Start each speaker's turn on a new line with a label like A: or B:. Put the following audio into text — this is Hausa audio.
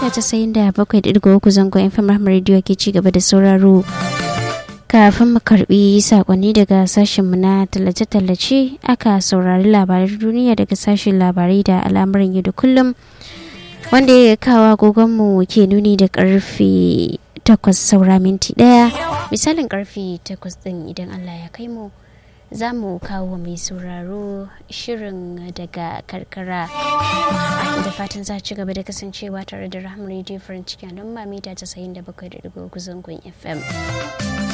A: mita casa'in da bakwai da uku zangon fm rahmar rediyo ke ci gaba da sauraro kafin mu karbi sakonni daga sashenmu na tallace-tallace aka saurari labaran duniya daga sashen labarai da al'amuran yau da kullum wanda ya kawo agogonmu ke nuni da karfe takwas saura minti daya misalin karfe takwas din idan allah ya kai mu za mu kawo mai sauraro shirin daga karkara da fatan za ci gaba da kasancewa tare da rahama radio farin ciki don mamita 97.3 zangon fm